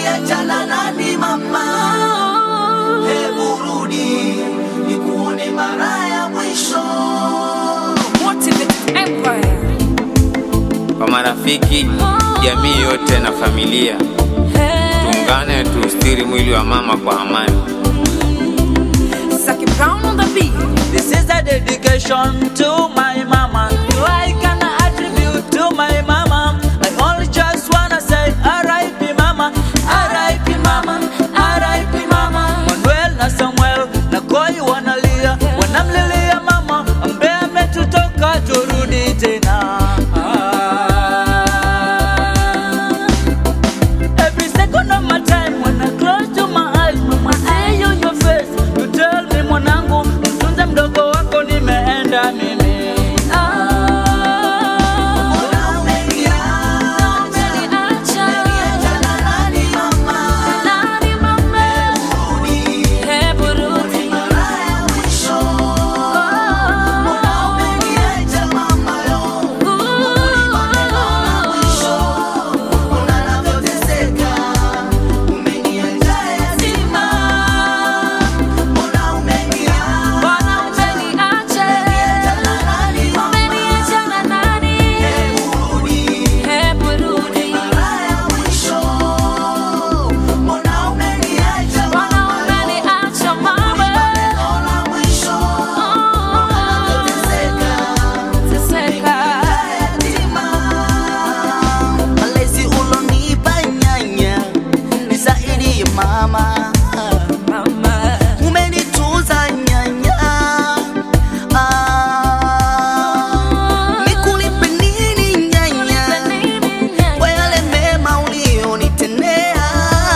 umeniachana nani mama? Hebu rudi nikuone mara ya mwisho. Motivated Empire. Kwa marafiki, jamii yote na familia, Hey. tuungane tuustiri mwili wa mama kwa amani. Saki Brown on the beat. This is a dedication to my mama. I can attribute to my mama. I only just wanna say R.I.P. mama, R.I.P. mama, R.I.P. mama. Manuel na Samuel na Koi wanalia, wanamlilia mama ambaye ametutoka, turudi tena. Every second of my time when I close to my eyes, mama, I see you your face. You tell me mwanangu, mtunze mdogo wako, nimeenda mimi. Malezi ulonipa nyanya, nisaidie mama. Umenitunza nyanya. Ah, nikulipe nini nyanya kwa yale mema ulionitendea?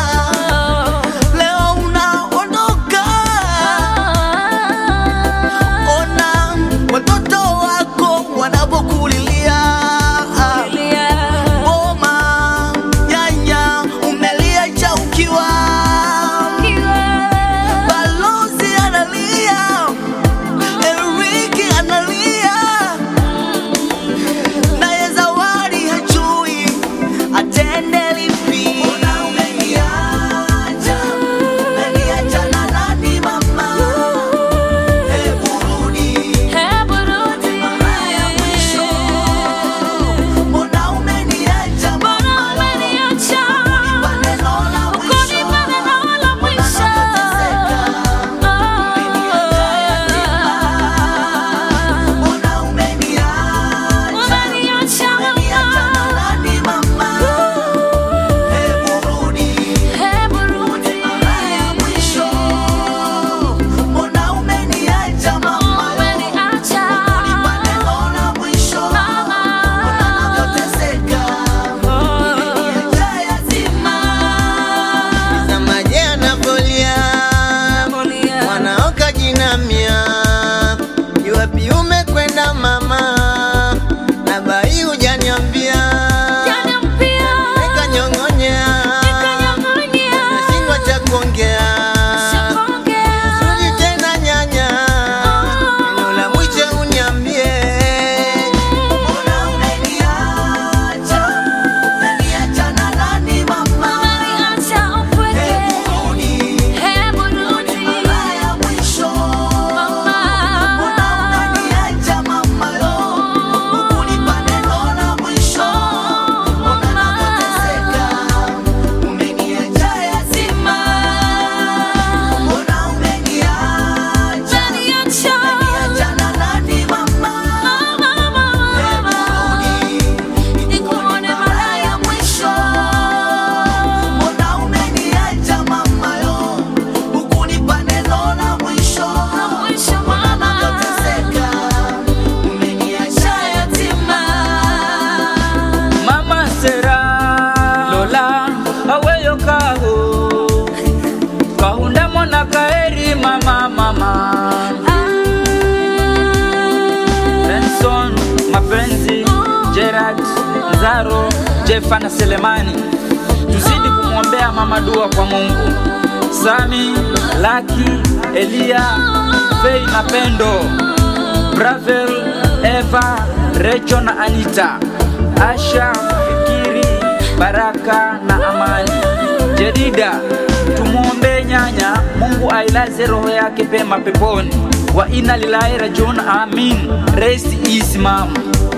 Leo unaondoka, ona watoto wako wanapokulilia. Boma nyanya, umeliacha ukiwa. Balozi analia, Eriki analia, naye Zawadi hajui atende lipi. Umeniacha, umeniachana nani mama? Hebu rudi mara ya mwisho. Mbona umeniacha mama? Unipa neno la mwisho. Mbona nateseka? Mbona umeniacha? Umeniachana nani mama? Hebu rudi mara ya mwisho. Mbona umeniacha mama? Unipa neno la mwisho. Mbona navyoteseka? Umeniacha yatima. Samaje anapolia mwanaoka jinamia, yuwapi umekwenda mama? Na bai hujaniambia, nikanyong'onyea, nashindwa cha kuongea. Rudi tena nyanya, neno la mwisho uniambie. Mbona umeniacha? Umeniachana nani mama? Hebu rudi mara ya mwisho. Mbona unaniacha mama yo? Hukunipa neno la mwisho. Mbona navyoteseka? Umeniacha yatima. Mbona umeniacha? Umeniachana nani mama? Hebu rudi nikuone mara ya mwisho. Mbona umeniacha mama yo? Hukunipa neno la mwisho. Mbona navyoteseka? Umeniacha yatima. Mama Sera Lola aweyo kaho kahunda mona kaeri mama mama Benson mapenzi Gerard Zaro Jefa na Selemani tuzidi kumwombea mama dua kwa Mungu Sami Laki Elia Fei na Pendo Bravel Eva Recho na Anita Asha Fikiri Baraka na Amani Jedida, tumwombee nyanya, Mungu ailaze roho yake pema peponi. Wa inna lillahi rajiun, amin. Rest is mama.